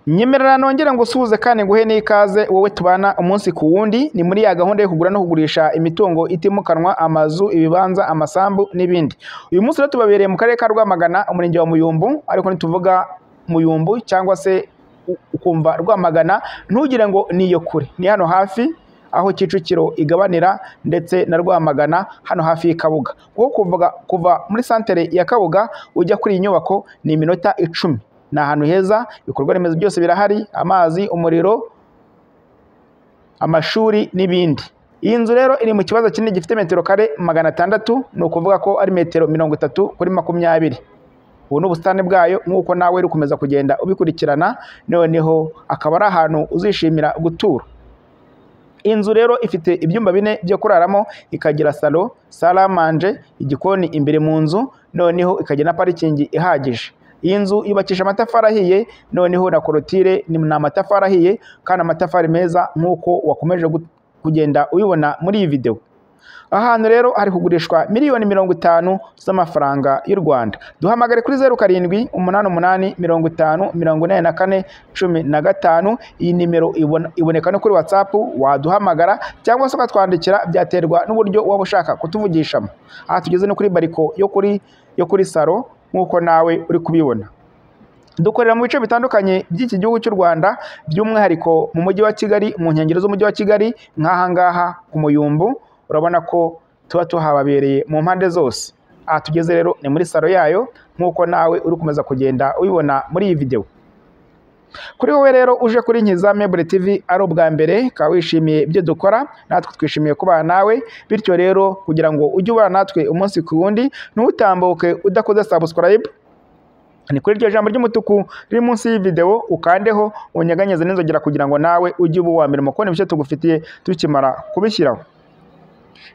nyemerera nongere ngusuhuze kandi nguhe n'ikaze wowe tubana umunsi ku wundi ni muri ya gahunda yo kugura no kugurisha imitungo itimukanwa amazu ibibanza amasambu n'ibindi uyu munsi rero tubabereye mu karere ka rwamagana umurenge wa muyumbu ariko ntituvuga muyumbu cyangwa se u- ukumva rwamagana ntugire ngo ni iyo kure ni hano hafi aho Kicukiro igabanira ndetse na Rwamagana hano hafi y'Ikabuga kuko kuva, kuva muri santere ya Kabuga ujya kuri iyi nyubako ni iminota icumi ni ahantu heza ibikorwa remezo byose birahari amazi umuriro amashuri n'ibindi iyi nzu rero iri mu kibazo kinini gifite metero kare magana atandatu ni ukuvuga ko ari metero mirongo itatu kuri makumyabiri ubu ni ubusitani bwayo nk'uko nawe uri kumeza kugenda ubikurikirana noneho akaba ari ahantu uzishimira gutura Inzu rero ifite ibyumba bine byo kuraramo, ikagira salo, sale à manger, igikoni imbere mu nzu, noneho ikagira na parikingi ihagije. Iyi nzu yubakisha amatafari ahiye, noneho na korotire ni ni amatafari ahiye kandi amatafari meza nk'uko wakomeje gu- kugenda uyibona muri iyi videwo. Aha hantu rero hari kugurishwa miliyoni mirongo itanu z'amafaranga y'u Rwanda. Duhamagare kuri zeru karindwi umunani umunani mirongo itanu mirongo inani na kane cumi na gatanu. Iyi nimero ibona- iboneka no kuri WhatsApp waduhamagara cyangwa se ukatwandikira byaterwa n'uburyo waba ushaka kutuvugishamo. Aha tugeze no kuri bariko yo kuri yo kuri salo nk'uko nawe uri kubibona dukorera mu bice bitandukanye by'iki gihugu cy'u Rwanda by'umwihariko mu mujyi wa Kigali mu nkengero z'umujyi wa Kigali nk'aha ngaha ku Muyumbu urabona ko tuba tuhababereye mu mpande zose aha tugeze rero ni muri salo yayo nk'uko nawe uri kumeza kugenda ubibona muri iyi videwo kuri wowe rero uje kuri Nkiza Mebure TV ari ubwa mbere ukaba wishimiye ibyo dukora natwe twishimiye kubana nawe bityo rero kugira ngo ujye ubana natwe umunsi ku wundi ntutambuke udakoze subscribe ni kuri iryo jambo ry'umutuku riri munsi y'ividewo ukandeho unyeganyeze n'inzogera kugira ngo nawe ujye uba uwa mbere mu kubona ibyo tugufitiye tukimara kubishyiraho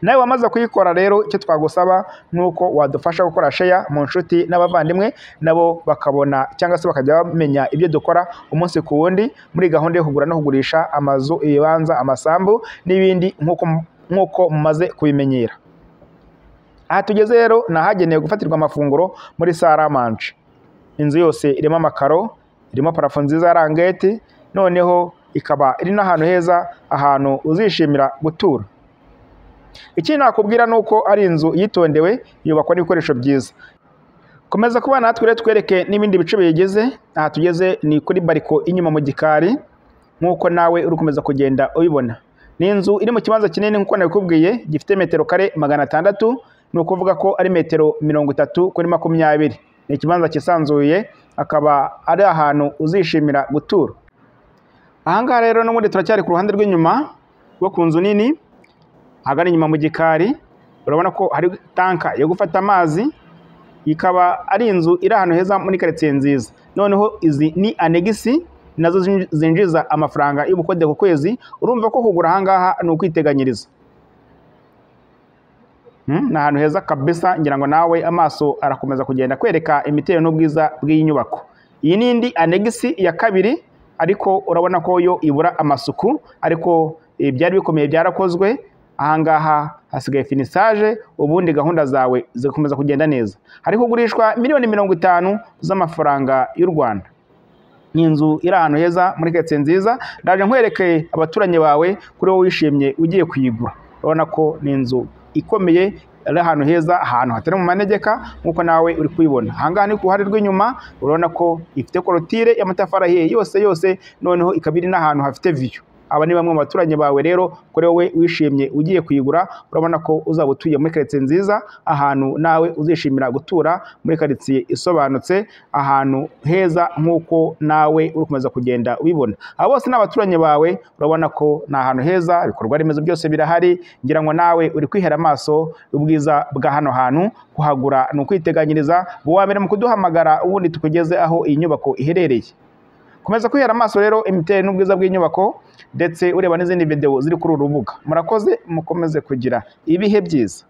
nawe wamaze kuyikora rero icyo twagusaba ni uko wadufasha gukora sheya mu nshuti n'abavandimwe nabo bakabona cyangwa se bakajya bamenya ibyo dukora umunsi ku wundi muri gahunda yo kugura no kugurisha amazu ibibanza amasambu n'ibindi nk'uko nk'uko mumaze kubimenyera aha tugeze rero ni ahagenewe gufatirwa amafunguro muri saramanje inzu yose irimo amakaro irimo parafo nziza ya rangete noneho ikaba iri n'ahantu heza ahantu uzishimira gutura ikindi nakubwira ni uko ari inzu yitondewe yubakwa n'ibikoresho byiza komeza kuba natwe rero twereke n'ibindi bice biyigize aha tugeze ni kuri bariko inyuma mu gikari nk'uko nawe uri gukomeza kugenda ubibona ni inzu iri mu kibanza kinini nk'uko nabikubwiye gifite metero kare magana atandatu ni ukuvuga ko ari metero mirongo itatu kuri makumyabiri ni ikibanza cyisanzuye akaba ari ahantu uzishimira gutura aha ngaha rero n'ubundi turacyari ku ruhande rw'inyuma rwo ku nzu nini ahagana inyuma mu gikari urabona ko hari tanka yo gufata amazi ikaba ari inzu iri ahantu heza muri karitsiye nziza noneho izi ni anegisi nazo zinji- zinjiza amafaranga y'ubukode ku kwezi urumva ko kugura aha ngaha ni ukwiteganyiriza Mm, ni ahantu heza kabisa ngira ngo nawe amaso arakomeza kugenda kwereka imiterere n'ubwiza bw'iyi nyubako iyi ni indi anegisi ya kabiri ariko urabona ko yo ibura amasuku ariko eh, byari bikomeye byarakozwe ahangaha hasigaye finisaje ubundi gahunda zawe zigakomeza kugenda neza hari kugurishwa miliyoni mirongo itanu z'amafaranga y'u rwanda ni inzu iri ahantu heza muri karitsiye nziza ndaje nkwereke abaturanyi bawe kuri wowe wishimye ugiye kuyigura urabona ko ni inzu ikomeye ari ahantu heza ahantu hatari mu manegeka nk'uko nawe uri kuyibona ahangaha ni ku ruhande rw'inyuma urabona ko ifite korotire y'amatafari ahiye yose yose noneho ikaba iri n'ahantu hafite viyo aba ni bamwe mu baturanyi bawe rero kuri wowe wishimye ugiye kuyigura urabona ko uzaba utuye muri karitsiye nziza ahantu nawe uzishimira gutura muri karitsiye isobanutse ahantu heza nk'uko nawe uri kumeza kugenda ubibona aba bose ni abaturanyi bawe urabona ko ni ahantu heza ibikorwa remezo byose birahari ngira ngo nawe uri kwihera amaso ubwiza bwa hano hantu kuhagura ni ukwiteganyiriza uwa mbere mu kuduhamagara ubundi tukugeze aho iyi nyubako iherereye komeza kwihera amaso rero imiterere n'ubwiza bw'inyubako ndetse ureba n'izindi videwo ziri kuri uru rubuga murakoze mukomeze kugira ibihe byiza